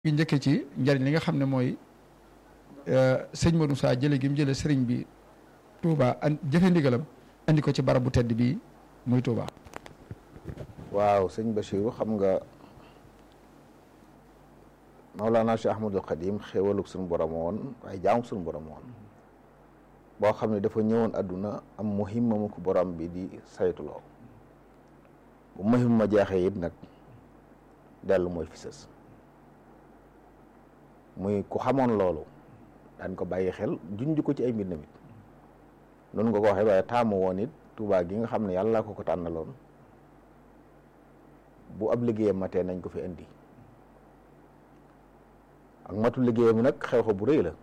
ngi njëkkee ci njariñ li nga xam ne mooy sëñ Modou Moussa jële gi mu jële sëriñ bi Touba an jëfe ndigalam andi ko ci barab bu tedd bi muy Touba. waaw sëñ Bachirou xam nga Maulana Cheikh Ahmadul Xadim xéewalug suñu borom woon waaye jaamu suñu borom woon boo xam ne dafa ñëwoon àdduna am muhimma mu ko borom bi di saytuloo bu muhimma jeexee it nag dellu mooy fi sës muy ku xamoon loolu daan ko bàyyi xel junj ko ci ay mbir namit noonu nga ko waxee waaye taamu woon it Tuubaa gi nga xam ne yàlla ko ko tànnaloon bu ab liggéeyam matee nañ ko fi indi ak matu liggéeyam nag xew-xew bu rëy la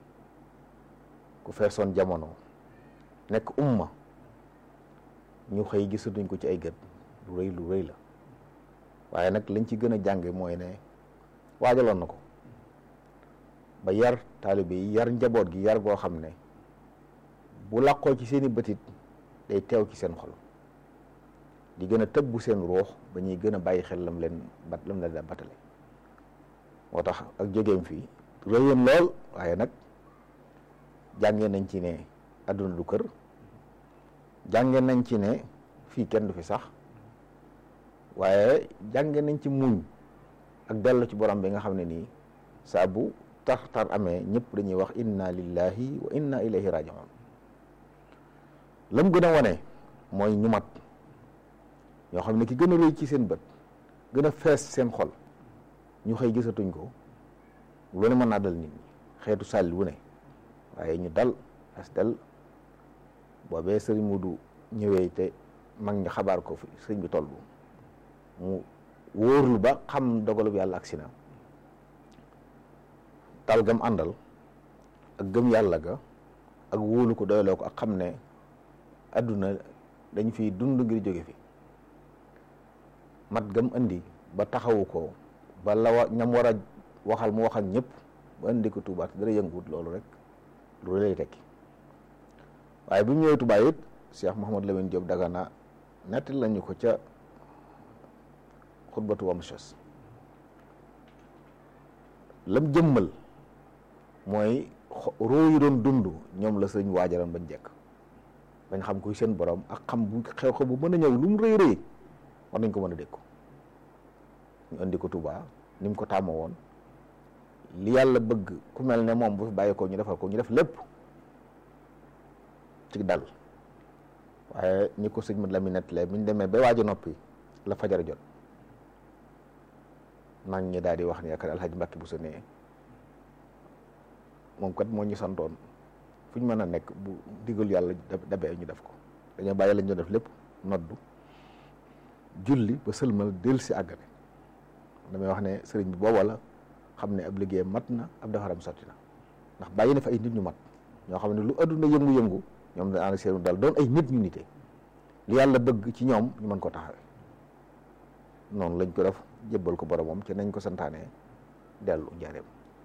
ku feesoon jamono nekk umma ñu xëy gisatuñ ko ci ay gët lu rëy lu rëy la waaye nag liñ ci gën a jànge mooy ne waajaloon na ko ba yar taalibe yi yar njaboot gi yar goo xam ne bu làqoo ci seeni bëtit day teew ci seen xol di gën a tëbbu seen ruux ba ñuy gën a bàyyi xel lam leen bat lam leen batale moo tax ak jógeem fii rëyoon lool waaye nag jànge nañ ci ne àdduna du kër jànge nañ ci ne fii kenn du fi sax waaye jànge nañ ci muñ ak dellu ci borom bi nga xam ne nii saa bu tar tar amee ñëpp dañuy wax inna lillahi wa inna ilayhi rajiun lam gën a wane mooy ñu mat ñoo xam ne ki gën a rëy ci seen bët gën a fees seen xol ñu xëy gisatuñ ko lu ne mën naa dal nit ñi xeetu sàlli wu ne waaye ñu dal as dal boobee sëriñ Mudu ñëwee te mag ñi xabaar ko fi sëriñ bi toll mu wóorlu ba xam dogalub yàlla agsi na tal gam àndal ak gëm yàlla ga ak wóolu ko doyloo ko ak xam ne adduna dañ fi dund ngir jóge fi mat gam indi ba taxawu ko ba la wa ñam war a waxal mu waxal ñëpp ba indi ko Touba te dara yënguwut loolu rek lu lay tekki waaye bi mu ñëwee Touba it Cheikh Mouhamad Lamine Diop Dagana nettali lañu ko ca xutbatu wamshas lam jëmmal mooy roo yi doon dund ñoom la sëñ waajaran bañ jekk bañ xam kuy seen borom ak xam bu xew-xew bu mën a ñëw lu mu rëy rëy war nañ ko mën a dékku ñu indi ko Touba ni mu ko tàmmoo woon li yàlla bëgg ku mel ne moom bu fi bàyyi ko ñu defal ko ñu def lépp ci dal waaye ñi ko sëñ mat la mi nettalee bi ñu demee ba waaj a noppi la fajar jot mag ñi daal di wax ne yaakaar alxaji Mbàkke bu sa nee moom kat moo ñu santoon fu ñu mën a nekk bu digal yàlla dabee ñu def ko dañoo bàyyi lañ doon def lépp noddu julli ba sëlmal del si àggale damay wax ne sëriñ bi booba la xam ne ab liggéey mat na ab defaram sotti na ndax bàyyi na fa ay nit ñu mat ñoo xam ne lu adduna yëngu-yëngu ñoom da ànd seenu dal doon ay nit ñu nite li yàlla bëgg ci ñoom ñu mën ko taxawee noonu lañ ko def jébbal ko boromam ci nañ ko santaane dellu njaareem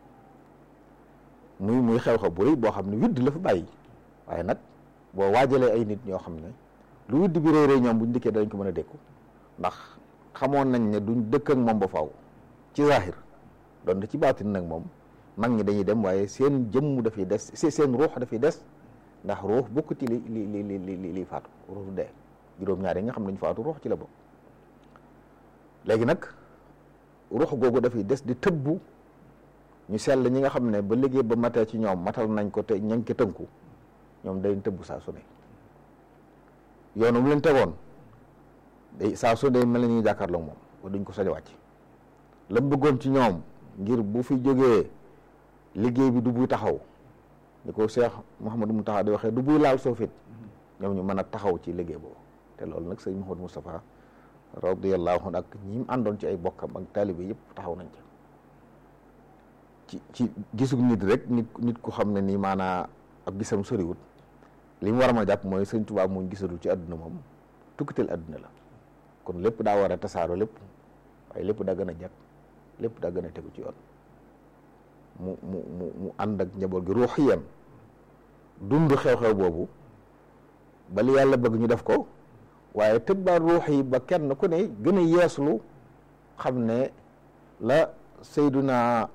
muy muy xew-xew bu rëy boo xam ne widd la fa bàyyi waaye nag boo waajalee ay nit ñoo xam ne lu widd bi rëy rëy ñoom buñ dikkee dañ ko mën a dékku ndax xamoon nañ ne duñ dëkk ak moom ba faw ci zahir doon ci baatin nag moom mag ñi dañuy dem waaye seen jëmm dafay des seen ruux dafay des ndax ruux bokk ci li li li li li faatu ruux dee juróom-ñaar yi nga xam nañ faatu ruux ci la bokk léegi nag ruux googu dafay des di tëbbu ñu sell ñi nga xam ne ba liggéey ba matee ci ñoom matal nañ ko te ña ngi ko tënku ñoom dañ tëbbu saa su ne yoonu mu leen tegoon day saa su day mel na ñuy jàkkaarloo moom ba duñ ko sañ a wàcc la mu bëggoon ci ñoom ngir bu fi jógee liggéey bi du buy taxaw ni ko Cheikh Mouhamadou Moustapha di waxee du buy laal soofit ñoom ñu mën a taxaw ci liggéey boobu te loolu nag sëñ Mouhamadou Moustapha radiyallahu anhu ak ñi mu àndoon ci ay bokkam ak taalibe yëpp taxaw nañ ci ci gisug nit rek nit nit ku xam ne nii maanaa ab gisam soriwut li mu war a mën a jàpp mooy sëñ Tuubaa muñ gisatul ci àdduna moom tukkiteel àdduna la kon lépp daa war a tasaaro lépp waaye lépp daa gën a jag lépp daa gën a tegu ci yoon mu mu mu mu ànd ak njaboot gi ruuxiyan dund xew-xew boobu ba li yàlla bëgg ñu def ko waaye tëbbaat ruux yi ba kenn ku ne gën a yeeslu xam ne la Seyduna